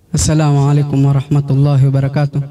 Assalamu alaikum warahmatullahi wabarakatuh.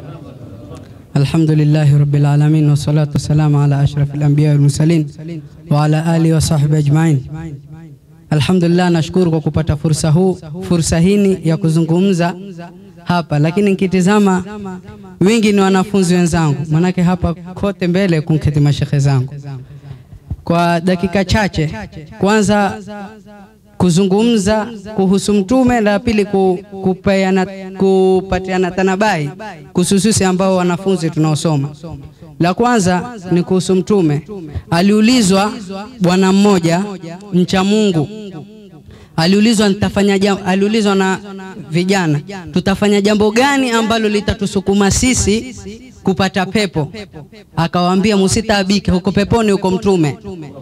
Alhamdulillahi rabbil alamin wassalatu wassalamu ala ashrafil anbiya wal mursalin wa ala alihi wa sahbihi ajmain. Alhamdulillah, nashukuru kwa kupata fursa huu fursa hini ya kuzungumza hapa, lakini nikitizama wingi ni wanafunzi wenzangu, manake hapa kote mbele kunketi mashekhe zangu. Kwa dakika chache, kwanza kuzungumza kuhusu Mtume, la pili ku, kupeana, kupatiana tanabai kuhususi ambao wanafunzi tunaosoma. La kwanza ni kuhusu Mtume. Aliulizwa bwana mmoja mcha Mungu, aliulizwa nitafanya jambo, aliulizwa na vijana, tutafanya jambo gani ambalo litatusukuma sisi kupata pepo? Akawaambia, musitaabike huko peponi, huko Mtume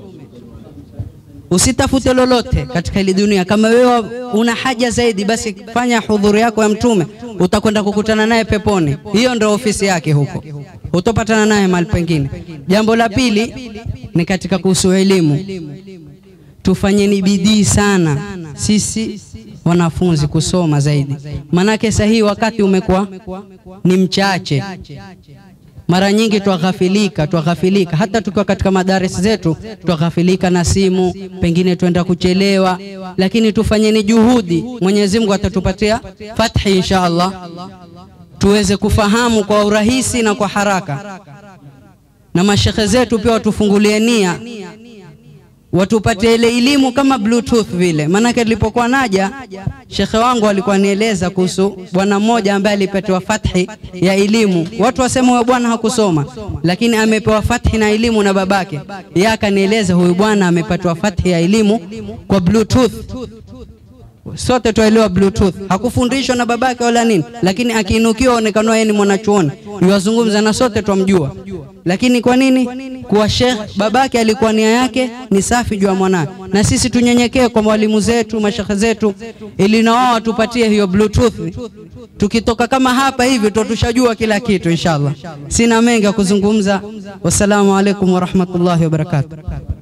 Usitafute lolote katika hili dunia. Kama wewe una haja zaidi, basi fanya hudhuri yako ya Mtume, utakwenda kukutana naye peponi. Hiyo ndio ofisi yake huko, utopatana naye mahali pengine. Jambo la pili ni katika kuhusu elimu. Tufanyeni bidii sana sisi wanafunzi kusoma zaidi, manake sahihi wakati umekuwa ni mchache mara nyingi twaghafilika, twaghafilika hata tukiwa katika madarasa zetu twaghafilika na simu, pengine twenda kuchelewa, lakini tufanyeni juhudi. Mwenyezi Mungu atatupatia fathi insha Allah, tuweze kufahamu kwa urahisi na kwa haraka, na mashekhe zetu pia watufungulie nia watupate ile elimu kama bluetooth vile. Maanake nilipokuwa naja, shekhe wangu alikuwa nieleza kuhusu bwana mmoja ambaye alipatiwa fathi ya elimu. Watu wasema huyo bwana hakusoma, lakini amepewa fathi na elimu na babake. Yeye akanieleza huyu bwana amepatiwa fathi ya elimu kwa bluetooth. Sote tuelewa bluetooth, hakufundishwa na babake wala nini, lakini akiinukiwa onekana yeye ni mwanachuoni, yuwazungumza na sote twamjua. Lakini kwa nini? Kuwa shekh babake alikuwa nia yake ni safi juu ya mwanawe, na sisi tunyenyekee kwa walimu zetu, mashekhe zetu, ili na wao watupatie hiyo bluetooth. Tukitoka kama hapa hivi tutushajua kila kitu inshallah. Sina mengi ya kuzungumza. Wassalamu alaikum warahmatullahi wabarakatuh.